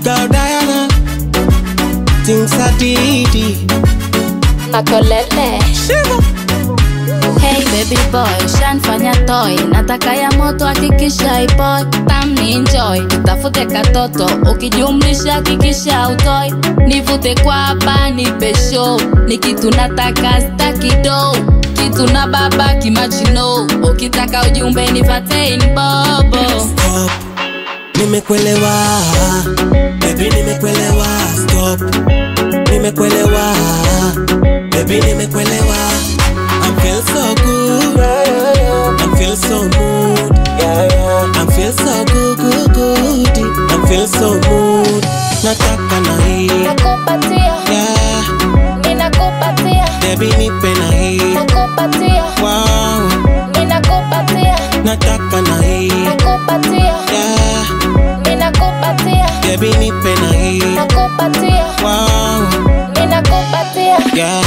Girl Diana, things are didi. Makolele. Shiva. Hey baby boy, shanfanya toy, nataka ya moto hakikisha ipoy, tam ni enjoy, tutafute katoto, ukijumlisha hakikisha utoi, nivute kwa hapa nipe show, ni kitu nataka staki do, kitu na baba kimachino, ukitaka ujumbe nipate inbobo. Stop. Nimekuelewa. Baby nimekuelewa. Stop. Nimekuelewa. Baby nimekuelewa. I feel so good. I feel so mood. I feel so good, good, good. I feel so mood. Nataka na hii. Nakupatia, Yeah. ninakupatia, Baby nipe na hii. nakupatia, Wow. ninakupatia, Nataka na hii. nakupatia, Yeah. ninakupatia, Baby nipe na hii. nakupatia, Wow. ninakupatia. Yeah.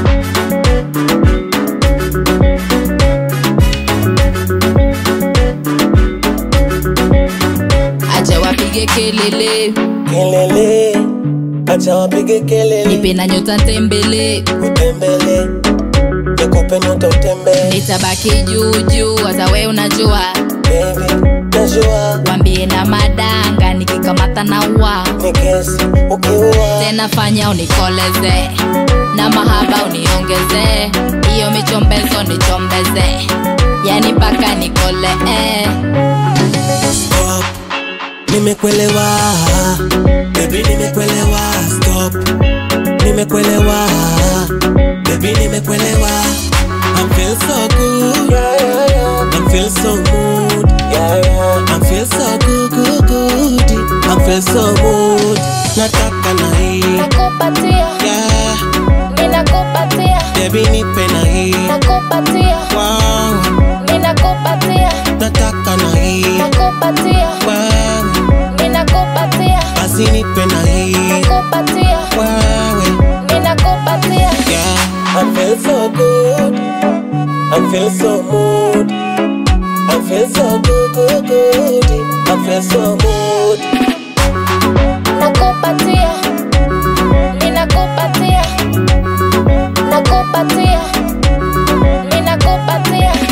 acha wapige kelele Kelele, acha wapige kelele, nipe na nyota ntembele utembele, nikupe nyota utembee, nitabaki juu juu hata we unajua baby, najua wambie na madanga nikikamata na ua ni kesi ukiua, tena fanya unikoleze na mahaba uniongeze hiyo michombezo nichombeze yani mpaka nikole eh. stop, nimekuelewa, baby, nimekuelewa, stop, nimekuelewa, baby, nimekuelewa, I feel so good, I feel so mood, I feel so good, good, good, I feel so mood, nataka na hii, nakupatia yeah, ninakupatia baby, nipe na hii, nakupatia wow, ninakupatia nataka na hii, nakupatia wow, ninakupatia basi nipe na hii, nakupatia wewe. ninakupatia Yeah, I feel so good. I feel so mood. I feel so good, good, good. I feel so mood. nakupatia ninakupatia nakupatia ninakupatia